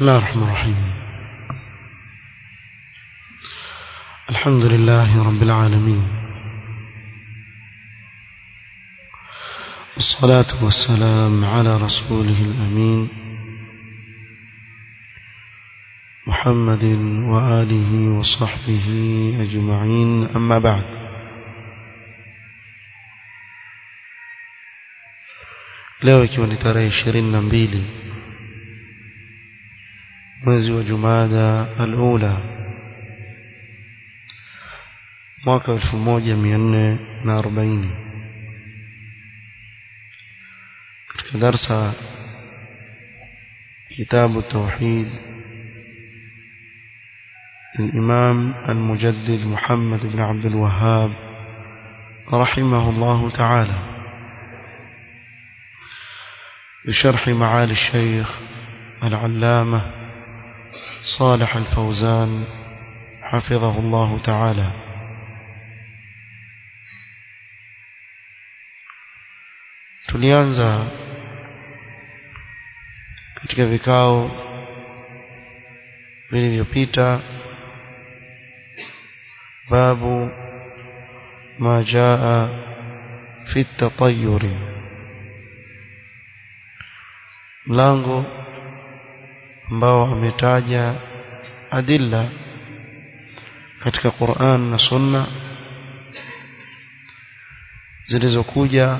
بسم الله الرحمن الرحيم الحمد لله رب العالمين والصلاة والسلام على رسوله الأمين محمد وآله وصحبه أجمعين أما بعد leo ikiwa ni tarehe ishirini na mbili mwezi wa jumada alula mwaka elfu moja mia nne na arobaini katika darsa kitabu tauhid الإمام المجدد محمد بن عبد الوهاب رحمه الله تعالى بشرح معالي الشيخ العلامة صالح الفوزان حفظه الله تعالى tulianza katika vikao vilivyopita babu ma jaa fi tatayuri mlango ambao ametaja adilla katika Qur'an na Sunna zilizokuja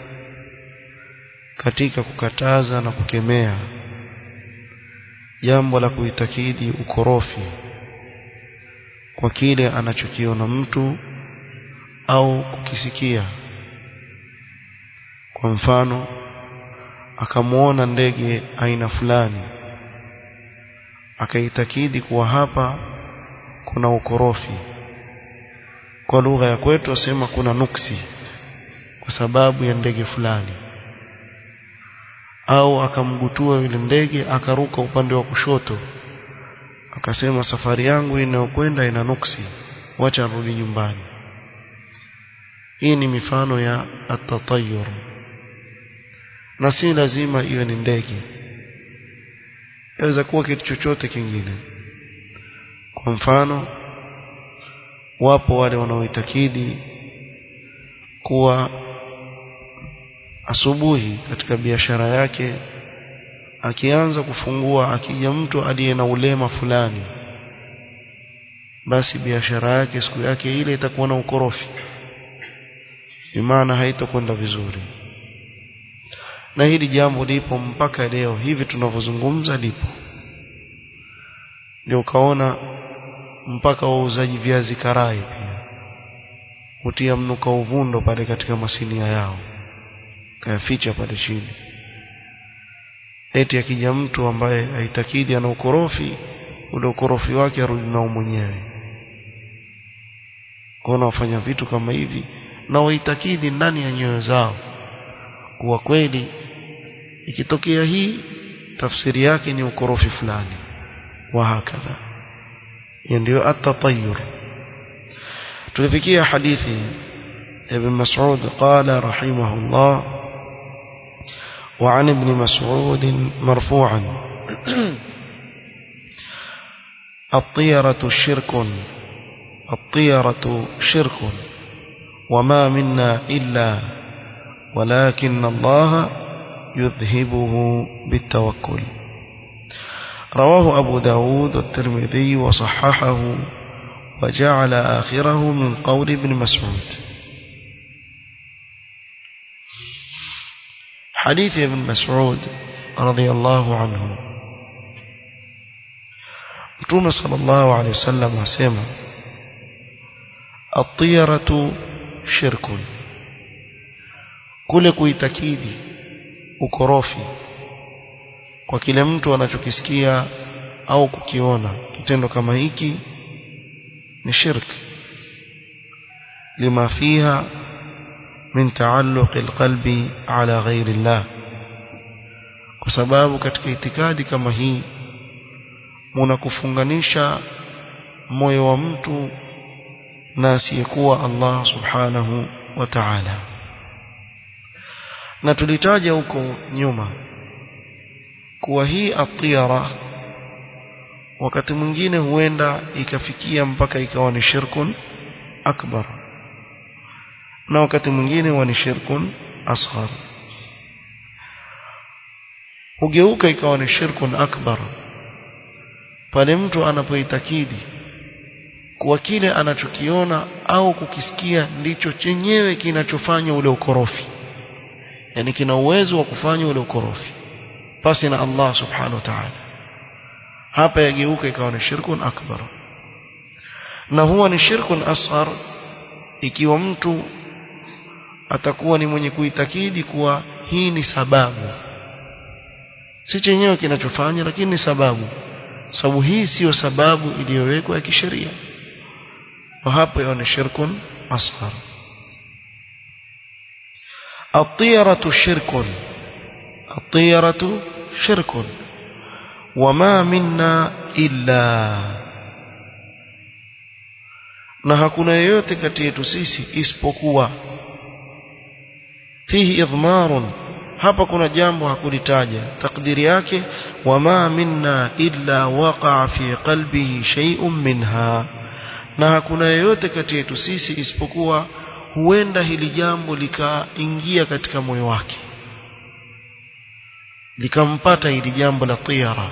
katika kukataza na kukemea jambo la kuitakidi ukorofi kwa kile anachokiona mtu au kukisikia kwa mfano akamuona ndege aina fulani akaitakidi kuwa hapa kuna ukorofi kwa lugha ya kwetu wasema kuna nuksi kwa sababu ya ndege fulani au akamgutua yule ndege akaruka upande wa kushoto akasema safari yangu inayokwenda ina nuksi wacha rudi nyumbani hii ni mifano ya atatayur na si lazima iwe ni ndege inaweza kuwa kitu chochote kingine kwa mfano wapo wale wanaoitakidi kuwa asubuhi katika biashara yake akianza kufungua akija mtu aliye na ulema fulani basi biashara yake siku yake ile itakuwa na ukorofi imana haitakwenda vizuri na hili jambo lipo mpaka leo hivi tunavyozungumza lipo ndio ukaona mpaka wauzaji viazi karai pia hutia mnuka uvundo pale katika masinia yao kayaficha pale chini eti akija mtu ambaye haitakidi ana ukorofi ule ukorofi wake arudi nao mwenyewe kuona wafanya vitu kama hivi na waitakidi ndani ya nyoyo zao kuwa kweli ikitokea hii tafsiri yake ni ukorofi fulani wa hakadha ndio at-tatayyur tulifikia hadithi ibn Mas'ud qala rahimahullah وعن ابن مسعود مرفوعا الطيرة شرك الطيرة شرك وما منا إلا ولكن الله يذهبه بالتوكل رواه أبو داود والترمذي وصححه وجعل آخره من قول ابن مسعود حديث ابن مسعود رضي الله عنه متوم صلى الله عليه وسلم وسلم الطيرة شرك kule kuitakidi ukorofi kwa kile mtu anachokisikia au kukiona kitendo kama hiki ni shirk lima fiha min taalluq alqalbi ala ghairi Allah kwa sababu katika itikadi kama hii munakufunganisha moyo wa mtu na asiyekuwa Allah subhanahu wa ta'ala na tulitaja huko nyuma kuwa hii atiyara wakati mwingine huenda ikafikia mpaka ikawa ni shirkun akbar na wakati mwingine huwa ni shirkun asghar hugeuka ikawa ni shirkun akbar pale mtu anapoitakidi kuwa kile anachokiona au kukisikia ndicho chenyewe kinachofanya ule ukorofi yani kina uwezo wa kufanya ule ukorofi pasi na Allah subhanahu wa ta'ala hapa yageuka ikawa ni shirkun akbar na huwa ni shirkun asghar ikiwa mtu atakuwa ni mwenye kuitakidi kuwa hii ni sababu si chenyewe kinachofanya lakini ni sababu sababu hii siyo sababu iliyowekwa ya kisheria wa hapo ni shirkun asghar الطيرة شرك الطيرة شرك وما منا إلا na hakuna yeyote kati yetu sisi isipokuwa fihi idhmarun hapa kuna jambo hakulitaja takdiri yake wama minna illa waqa'a fi qalbihi shay'un minha na hakuna yeyote kati yetu sisi isipokuwa huenda hili jambo likaingia katika moyo wake likampata hili jambo la tiyara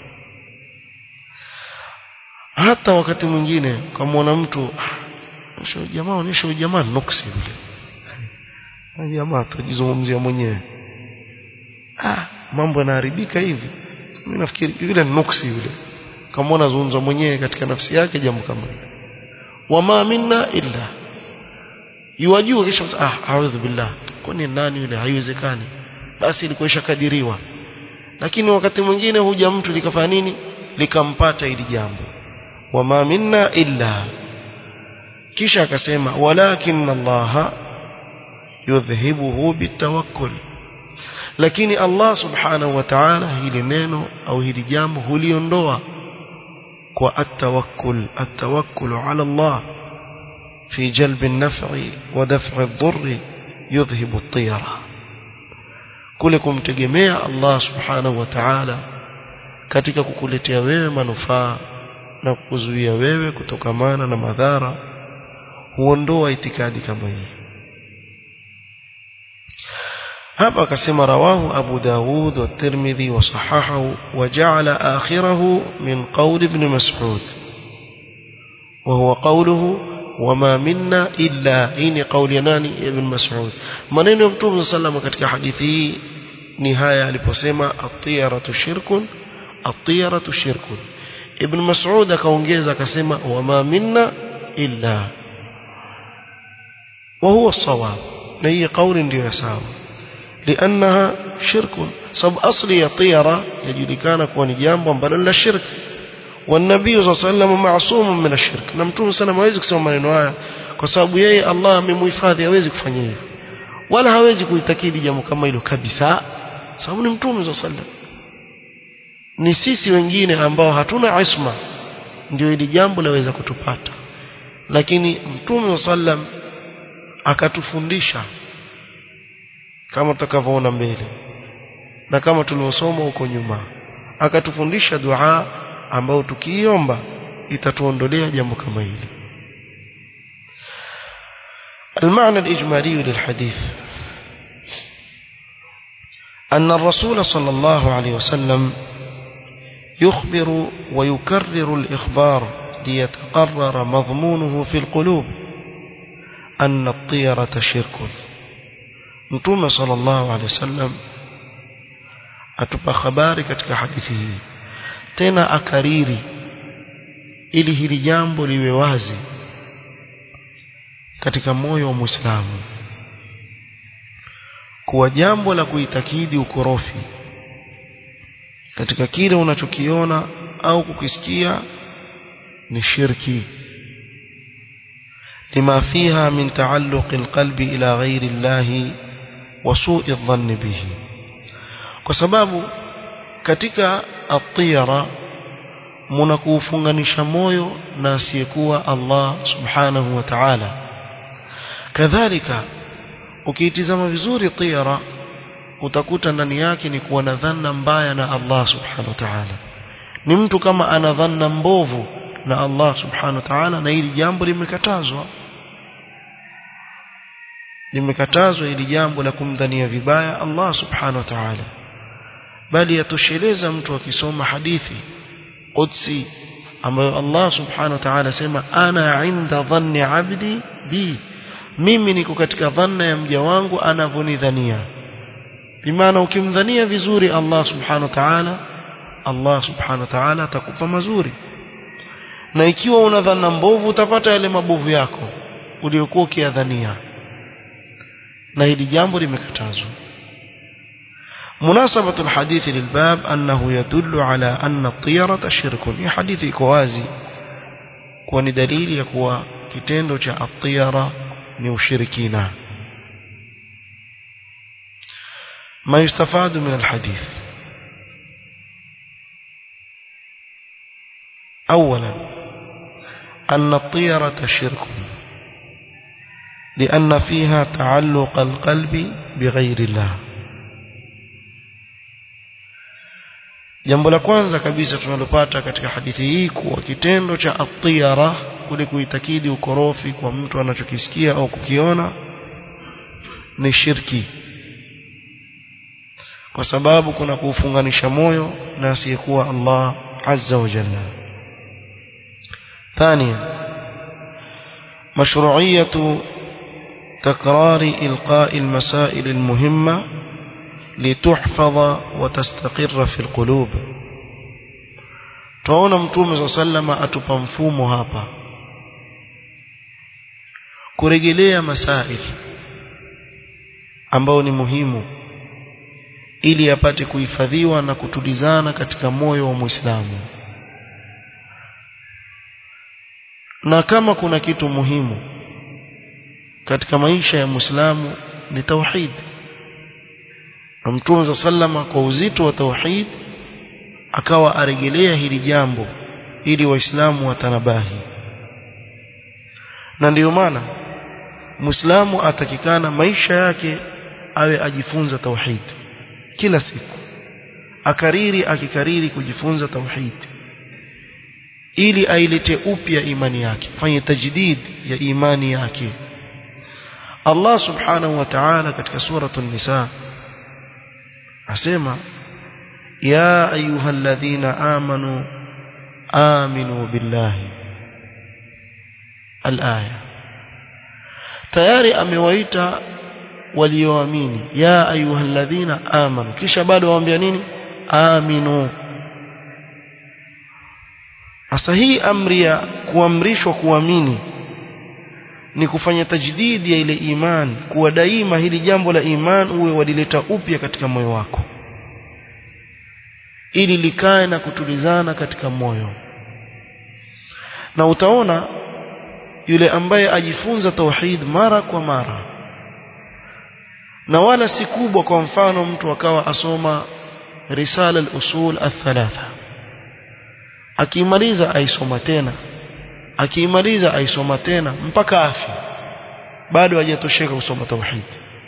hata wakati mwingine kamwona mtu sio jamaa onyesha jamaa nuksi yule jamaa tujizungumzia mwenyewe ah mambo yanaharibika hivi mimi nafikiri yule nuksi yule kamwona zungumza mwenyewe katika nafsi yake jambo kama hilo wama minna illa yuwajua kisha ah a'udhu billah kwani nani yule haiwezekani basi ilikuwa ishakadiriwa lakini wakati mwingine huja mtu likafanya nini likampata hili jambo wama minna illa kisha akasema walakin Allah yudhhibuhu bitawakkul lakini Allah subhanahu wa ta'ala hili neno au hili jambo huliondoa kwa atawakkul atawakkul ala Allah في جلب النفع ودفع الضر يذهب الطيرة كلكم تجميع الله سبحانه وتعالى katika kukuletea wewe manufaa na kukuzuia wewe kutokamana na madhara huondoa itikadi kama hii hapa akasema rawahu Abu Dawud wa Tirmidhi wa sahahahu wa ja'ala akhirahu min qawl ibn Mas'ud wa huwa qawluhu وما منا إلا إني قول يناني ابن مسعود maneno ya mtume sallam katika hadithi hii ni haya aliposema at-tiyaratu shirkun at-tiyaratu shirkun ibn mas'ud akaongeza akasema wama minna illa wa huwa as-sawab na hii kauli ndio sawa لانها شرك سب اصلي الطيره يجلكana kuwa ni jambo ambalo la shirki والنبي صلى الله عليه وسلم معصوم من الشرك na mtume sana hawezi kusema maneno haya kwa sababu yeye Allah amemhifadhi hawezi kufanya hivyo wala hawezi kuitakidi jambo kama hilo kabisa sababu ni mtume صلى الله عليه وسلم ni sisi wengine ambao hatuna isma ndio hili jambo laweza kutupata lakini mtume صلى الله عليه وسلم akatufundisha kama tutakavyoona mbele na kama tuliosoma huko nyuma akatufundisha dua ambao tukiiomba itatuondolea jambo kama hili المعنى الإجمالي للحديث أن الرسول صلى الله عليه وسلم يخبر ويكرر الإخبار ليتقرر مضمونه في القلوب أن الطيرة شرك نتوم صلى الله عليه وسلم أتبقى خبارك كحديثه tena akariri ili hili jambo liwe wazi katika moyo wa Muislamu kuwa jambo la kuitakidi ukorofi katika kile unachokiona au kukisikia ni shirki lima fiha min taalluq alqalbi ila ghairi Allah wa su'i adh-dhanni bihi kwa sababu katika atira mnakuufunganisha moyo na asiyekuwa Allah subhanahu wa ta'ala kadhalika ukiitizama vizuri tira utakuta ndani yake ni kuwa na dhanna mbaya na Allah subhanahu wa ta'ala ni mtu kama ana dhanna mbovu na Allah subhanahu wa ta'ala na hili jambo limekatazwa limekatazwa hili jambo la kumdhania vibaya Allah subhanahu wa ta'ala bali yatosheleza mtu akisoma hadithi qudsi ambayo Allah subhanahu wa ta'ala sema ana inda dhanni abdi bi mimi niko katika dhanna ya mja wangu anavyonidhania bimaana ukimdhania vizuri Allah subhanahu wa ta'ala Allah subhanahu wa ta'ala atakupa mazuri na ikiwa una dhana mbovu utapata yale mabovu yako uliokuwa ukiyadhania na hili jambo limekatazwa مناسبة الحديث للباب أنه يدل على أن الطيرة شرك هي حديث كوازي كون دليل يكوى كتندو جاء الطيرة نوشركينا ما يستفاد من الحديث أولا أن الطيرة شرك لأن فيها تعلق القلب بغير الله jambo la kwanza kabisa tunalopata katika hadithi hii kuwa kitendo cha atiyara kule kuitakidi ukorofi kwa mtu anachokisikia au kukiona ni shirki kwa sababu kuna kuufunganisha moyo na asiyekuwa Allah azza wa jalla ثانيا مشروعية تكرار إلقاء المسائل المهمة لتحفظ وتستقر في القلوب tunaona mtume صلى الله عليه وسلم atupa mfumo hapa kurejelea masail ambao ni muhimu ili apate kuhifadhiwa na kutulizana katika moyo wa Muislamu na kama kuna kitu muhimu katika maisha ya Muislamu ni tauhid na Mtume za sallama kwa uzito wa tauhid akawa arejelea hili jambo ili waislamu watanabahi na ndiyo maana Muislamu atakikana maisha yake awe ajifunza tauhid kila siku akariri akikariri kujifunza tauhid ili ailete upya imani yake fanye tajdid ya imani yake Allah subhanahu wa ta'ala katika suratul nisa asema ya ayyuhalladhina amanu aminu billahi al-aya tayari amewaita walioamini ya ayyuhalladhina amanu kisha bado waambia nini aminu Sasa hii amri ya kuamrishwa kuamini ni kufanya tajdidi ya ile iman, kuwa daima hili jambo la iman uwe walileta upya katika moyo wako, ili likae na kutulizana katika moyo. Na utaona yule ambaye ajifunza tauhid mara kwa mara, na wala si kubwa. Kwa mfano, mtu akawa asoma risala al-usul al-thalatha akimaliza aisoma tena akimaliza aisoma tena mpaka afi bado hajatosheka kusoma tauhid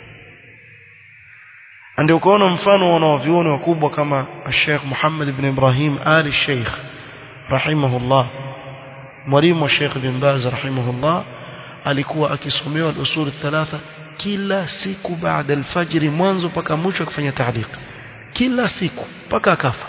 ndio ukaona mfano wa wanavyuoni wakubwa kama Sheikh Muhammad ibn Ibrahim Ali Sheikh rahimahullah mwalimu wa Sheikh bin Baz rahimahullah alikuwa akisomewa al-usul thalatha kila siku baada al-fajr mwanzo mpaka mwisho akifanya taaliq kila siku mpaka akafa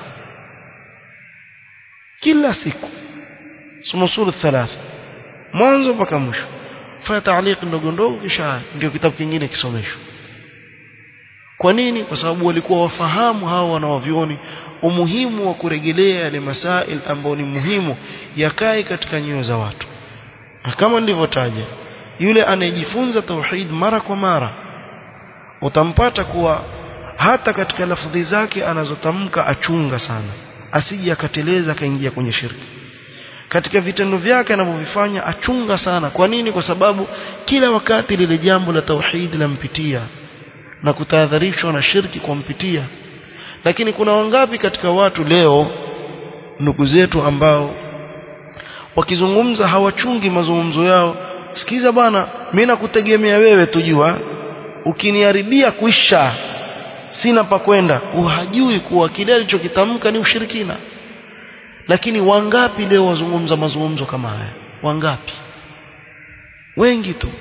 kila siku soma sura thalatha mwanzo mpaka mwisho fanya taaliq ndogo ndogo kisha ndio kitabu kingine kisomeshwa kwa nini kwa sababu walikuwa wafahamu hao wanawavyoni umuhimu wa kurejelea yale masail ambayo ni muhimu yakae katika nyoyo za watu na kama nilivyotaja yule anayejifunza tauhid mara kwa mara utampata kuwa hata katika lafudhi zake anazotamka achunga sana asije akateleza akaingia kwenye shirki katika vitendo vyake anavyovifanya achunga sana kwa nini kwa sababu kila wakati lile jambo la tauhid lampitia na kutahadharishwa na shirki kumpitia lakini kuna wangapi katika watu leo ndugu zetu ambao wakizungumza hawachungi mazungumzo yao sikiza bwana mimi nakutegemea wewe tujua ukiniharibia kuisha sina pa kwenda hajui kuwa kile alichokitamka ni ushirikina lakini wangapi leo wazungumza mazungumzo kama haya wangapi wengi tu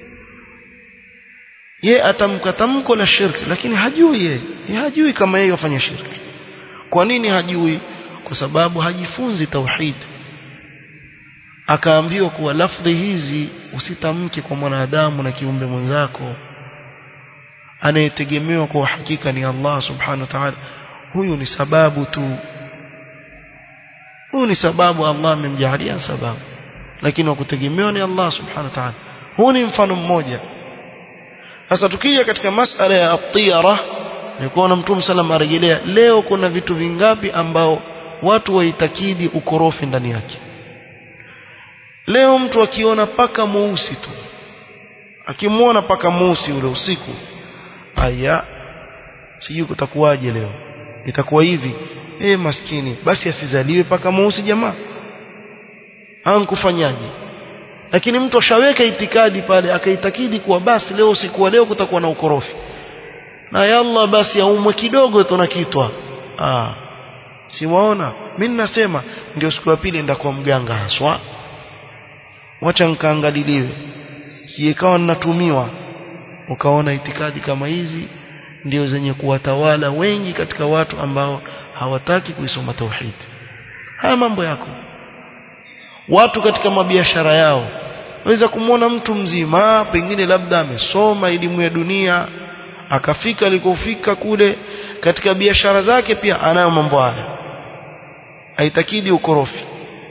ye atamka tamko la shirki lakini hajui ye, ye hajui kama yeye afanya shirki kwa nini hajui kwa sababu hajifunzi tauhid akaambiwa kuwa lafdhi hizi usitamke kwa mwanadamu na kiumbe mwenzako anayetegemewa kwa hakika ni Allah subhanahu wa ta'ala huyu ni sababu tu huyu ni sababu Allah amemjalia sababu lakini wa kutegemewa ni Allah subhanahu wa ta'ala huu ni mfano mmoja sasa tukija katika masala ya at-tiyara nilikuwa na mtume sallam arejelea leo kuna vitu vingapi ambao watu waitakidi ukorofi ndani yake leo mtu akiona paka mweusi tu akimwona paka mweusi ule usiku aya sijui kutakuwaje leo itakuwa hivi eh maskini basi asizaliwe paka mweusi jamaa ankufanyaje lakini mtu ashaweka itikadi pale akaitakidi kuwa basi leo usiku wa leo kutakuwa na ukorofi na yalla basi aumwe kidogo tu na kitwa ah si waona mimi nasema ndio siku ya pili nenda kwa mganga haswa wacha nkaangaliliwe sijekawa ninatumiwa ukaona itikadi kama hizi ndio zenye kuwatawala wengi katika watu ambao hawataki kuisoma tauhid haya mambo yako watu katika mabiashara yao waweza kumwona mtu mzima pengine labda amesoma elimu ya dunia akafika alikofika kule katika biashara zake pia anayo mambo haya aitakidi ukorofi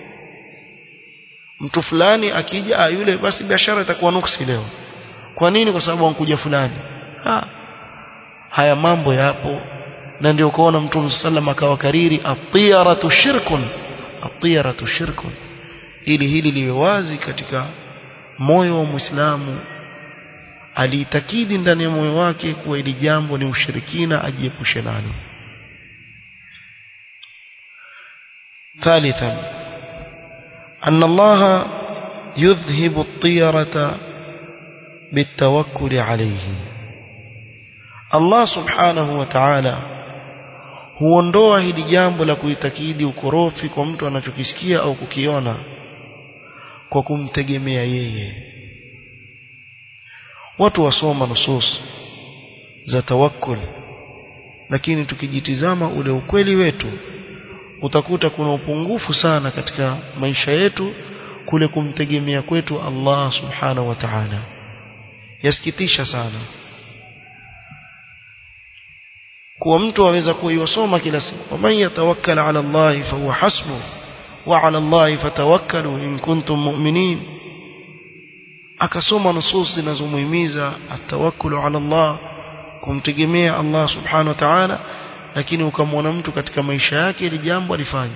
mtu fulani akija ah, yule basi biashara itakuwa nuksi leo kwa nini kwa sababu ankuja fulani ha. haya mambo yapo na ndio ukaona mtume sallam akawakariri atiyaratu shirkun atiyaratu shirkun ili hili liwe wazi katika moyo wa Muislamu aliitakidi ndani ya moyo wake kuwa ili jambo ni ushirikina ajiepushe nalo ثالثا أن الله يذهب الطيرة بالتوكل عليه الله سبحانه وتعالى huondoa hili jambo la kuitakidi ukorofi kwa mtu anachokisikia au kukiona kwa kumtegemea yeye watu wasoma nusus za tawakkul lakini tukijitizama ule ukweli wetu utakuta kuna upungufu sana katika maisha yetu kule kumtegemea kwetu Allah subhanahu wa ta'ala yasikitisha sana kuwa mtu aweza kuiwasoma kila siku waman yatawakkal ala Allah fa huwa hasbu wa ala Allah fatawakkalu in kuntum mu'minin akasoma nusus zinazomuhimiza atawakkulu ala Allah kumtegemea Allah subhanahu wa ta'ala lakini ukamwona mtu katika maisha yake ili jambo alifanya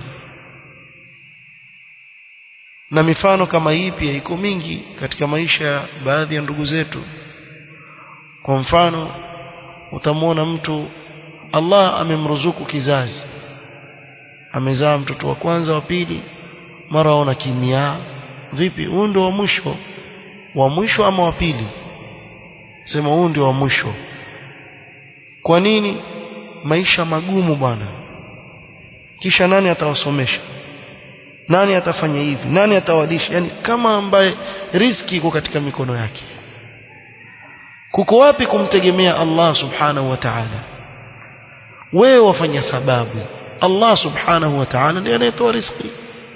na mifano kama hii pia iko mingi katika maisha ya baadhi ya ndugu zetu kwa mfano utamwona mtu Allah amemruzuku kizazi amezaa mtoto wa kwanza wa pili mara aona kimya vipi huu ndio wa mwisho wa mwisho ama wa pili sema huu ndio wa mwisho kwa nini maisha magumu bwana kisha nani atawasomesha nani atafanya hivi nani atawalisha yani kama ambaye riski iko katika mikono yake kuko wapi kumtegemea Allah subhanahu wa ta'ala wewe wafanya sababu Allah subhanahu wa ta'ala ndiye anayetoa riziki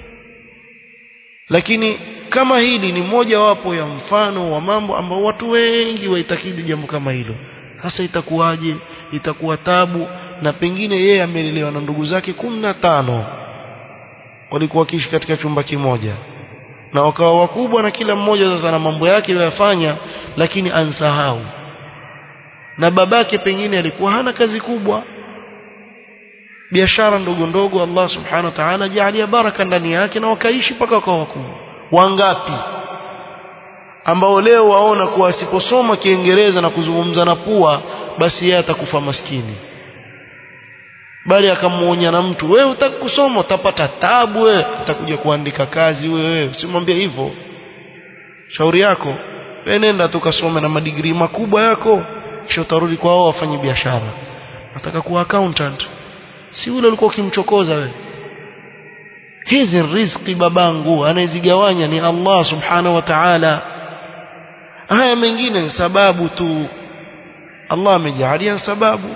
lakini kama hili ni moja wapo ya mfano wa mambo ambao watu wengi waitakidi jambo kama hilo sasa itakuwaje itakuwa tabu na pengine yeye amelelewa na ndugu zake kumi na tano walikuwa wakiishi katika chumba kimoja na wakawa wakubwa na kila mmoja sasa na mambo yake yafanya lakini ansahau na babake pengine alikuwa hana kazi kubwa biashara ndogo ndogo Allah subhanahu wa ta'ala jalia baraka ndani yake na wakaishi mpaka wakawa wakubwa wangapi ambao leo waona kuwa asiposoma kiingereza na kuzungumza na pua basi yeye atakufa maskini bali akamuonya na mtu wewe utaki kusoma utapata tabu wewe utakuja kuandika kazi wewe usimwambie hivyo shauri yako wewe nenda tukasome na madigrii makubwa yako kisha utarudi kwa wao wafanye biashara nataka kuwa accountant si ule ulikuwa ukimchokoza wewe hizi riziki babangu anayezigawanya ni Allah subhanahu wa ta'ala haya mengine ni sababu tu Allah amejalia sababu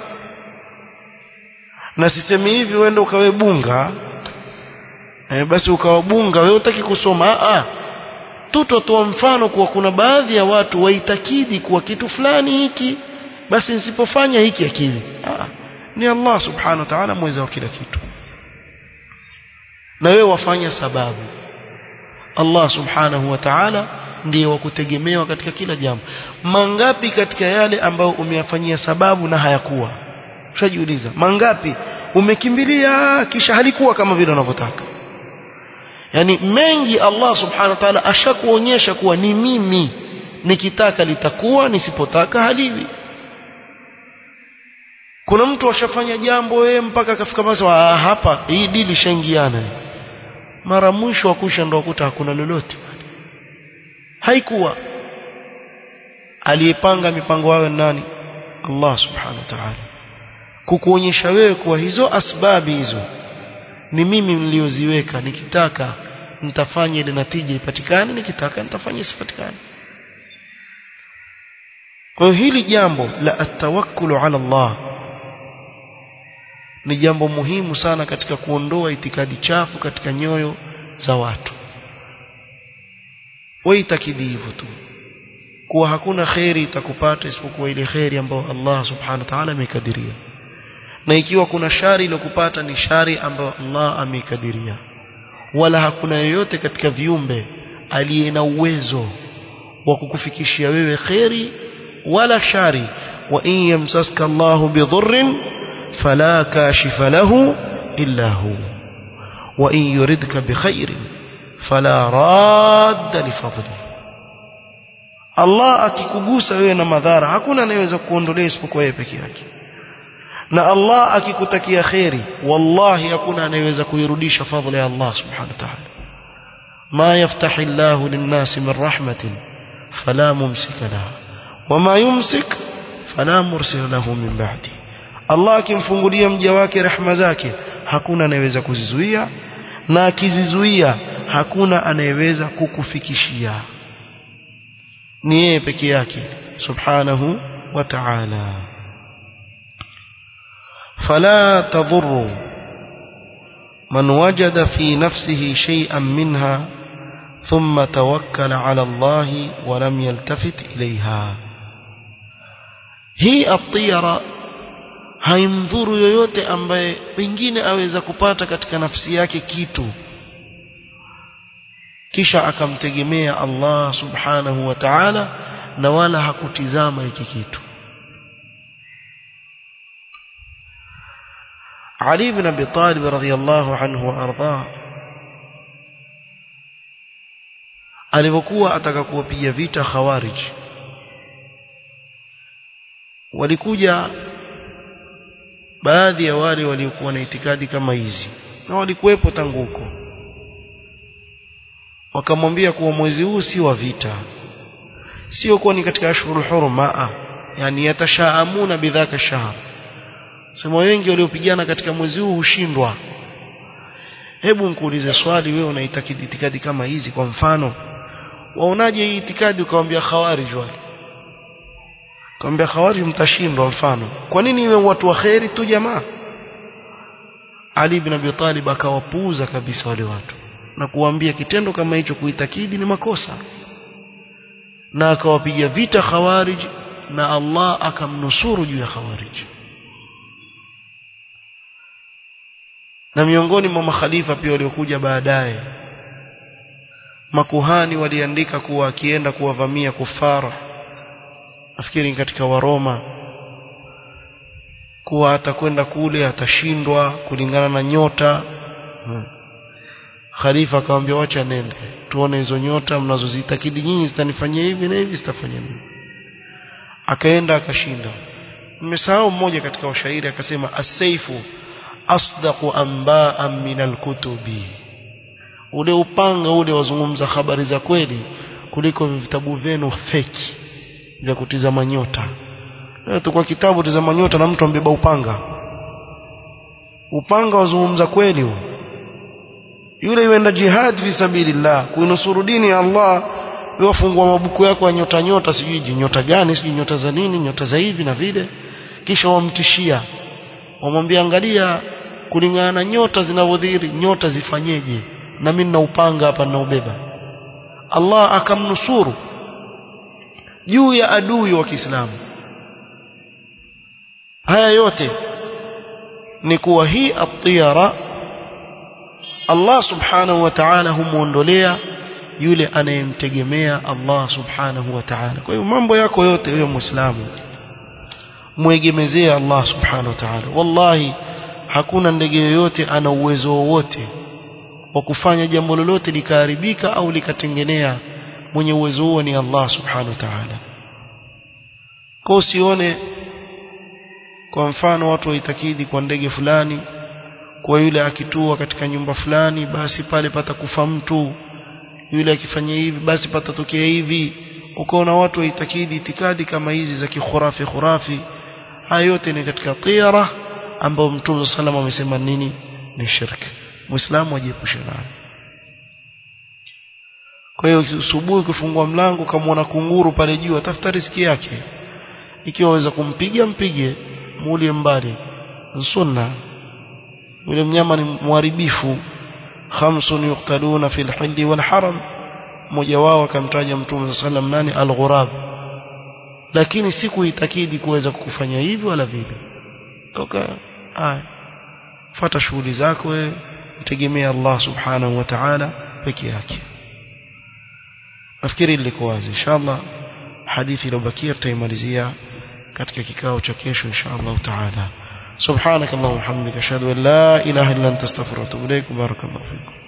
na sisemi hivi uende ukawe bunga e, basi ukawa bunga wewe utaki kusoma a tutotoa mfano kuwa kuna baadhi ya watu waitakidi kuwa kitu fulani hiki basi nisipofanya hiki akili ni Allah subhanahu wa ta'ala mweza wa kila kitu na wewe wafanya sababu Allah subhanahu wa ta'ala ndiye wa kutegemewa katika kila jambo mangapi katika yale ambayo umeyafanyia sababu na hayakuwa ushajiuliza mangapi umekimbilia kisha halikuwa kama vile unavyotaka yani mengi Allah subhanahu wa ta'ala ashakuonyesha kuwa ni mimi nikitaka litakuwa nisipotaka haliwi kuna mtu ashafanya jambo wewe mpaka akafika basi hapa hii dili shangiana mara mwisho akusha ndo akuta hakuna lolote haikuwa aliyepanga mipango yao nani Allah subhanahu wa ta'ala kukuonyesha wewe kuwa hizo asbabi hizo ni mimi nilioziweka nikitaka nitafanya ile natija ipatikane nikitaka nitafanya isipatikane kwa hiyo hili jambo la atawakkulu ala Allah ni jambo muhimu sana katika kuondoa itikadi chafu katika nyoyo za watu waitakidi hivyo tu kuwa hakuna kheri itakupata isipokuwa ile kheri ambayo Allah subhanahu wa ta'ala amekadiria na ikiwa kuna shari iliyokupata ni shari ambayo Allah ameikadiria wala hakuna yoyote katika viumbe aliye na uwezo wa kukufikishia wewe kheri wala shari wa in yamsaska Allah bidhurrin fala kashifa lahu illa hu wa in yuridka bikhairin fala radda lifadlihi Allah akikugusa wewe na madhara hakuna anayeweza kuondolea isipokuwa yeye peke yake na Allah akikutakia kheri wallahi hakuna anayeweza kuirudisha fadhila ya Allah subhanahu wa ta'ala ma yaftahi Allah lin-nasi min rahmatin fala mumsika laha wama yumsik fala mursila lahu min ba'di Allah akimfungulia mja wake rehema zake hakuna anayeweza kuzizuia na akizizuia hakuna anayeweza kukufikishia ni yeye peke yake subhanahu wa ta'ala فلا تضر من وجد في نفسه شيئا منها ثم توكل على الله ولم يلتفت إليها hii atira haimdhuru yoyote ambaye pengine aweza kupata katika nafsi yake kitu kisha akamtegemea Allah subhanahu wa ta'ala na wala hakutizama hiki kitu Ali ibn Abi Talib radhiyallahu anhu arda alipokuwa ataka kuwapiga vita khawarij walikuja baadhi ya wale waliokuwa na itikadi kama hizi na walikuwepo tangu huko wakamwambia kuwa mwezi huu si wa vita sio kuwa ni katika ashhurul hurum yani yatashaamuna bidhaka shahr sema wengi waliopigana katika mwezi huu hushindwa hebu nikuulize swali wewe unaitakidi itikadi kama hizi kwa mfano waonaje hii itikadi ukamwambia khawarij wale Kaambia khawari mtashindwa mfano. Kwa nini iwe watu wa kheri tu jamaa? Ali ibn Abi Talib akawapuuza kabisa wale watu na kuwaambia kitendo kama hicho kuitakidi ni makosa. Na akawapiga vita khawarij na Allah akamnusuru juu ya khawarij. Na miongoni mwa makhalifa pia waliokuja baadaye makuhani waliandika kuwa akienda kuwavamia kufara nafikiri katika waroma kuwa atakwenda kule atashindwa kulingana na nyota hmm. khalifa akamwambia wacha nende tuone hizo nyota mnazozitakidi nyinyi zitanifanyia hivi na hivi zitafanya nini akaenda akashinda mmesahau mmoja katika washairi akasema asaifu asdaqu anba'an min alkutubi ule upanga ule wazungumza habari za kweli kuliko vitabu vyenu feki vya kutizama nyota leo tukwa kitabu tizama nyota na mtu ambeba upanga upanga wazungumza kweli huo yule yuenda jihad fi sabilillah kuinusuru dini ya Allah wafungua mabuku yako ya nyota nyota sijui nyota gani sijui nyota za nini nyota za hivi na vile kisha wamtishia wamwambia angalia kulingana na nyota zinavyodhihiri nyota zifanyeje na mimi nina upanga hapa ninaubeba Allah akamnusuru juu ya adui wa Kiislamu haya yote ni kuwa hii atiyara Allah subhanahu wa ta'ala humuondolea yule anayemtegemea Allah subhanahu wa ta'ala kwa hiyo mambo yako yote wewe muislamu muegemezee Allah subhanahu wa ta'ala wallahi hakuna ndege yoyote ana uwezo wowote wa kufanya jambo lolote likaharibika au likatengenea mwenye uwezo huo ni Allah subhanahu wa ta'ala kwa usione kwa mfano watu waitakidi kwa ndege fulani kwa yule akitua katika nyumba fulani basi pale patakufa mtu yule akifanya hivi basi patatokea hivi ukaona watu waitakidi itikadi kama hizi za kikhurafi khurafi haya yote ni katika tira ambao mtume sallam amesema nini ni shirki muislamu ajiepushe nayo kwa hiyo asubuhi ukifungua mlango kama kunguru pale juu atafuta riski yake ikiwa waweza kumpiga mpige muulie mbali sunna yule mnyama ni mharibifu khamsun yuqtaluna fil hilli wal haram mmoja wao akamtaja mtume sallam nani al-ghurab lakini sikuitakidi kuweza kufanya hivyo wala vile toka haya fuata shughuli zako wewe mtegemea Allah subhanahu wa ta'ala peke yake nafikiri liko wazi inshallah hadithi iliyobakia tutaimalizia katika kikao cha kesho inshallah ta'ala سبحانك اللهم وبحمدك اشهد ان لا اله الا انت استغفرك واتوب اليك بارك الله فيكم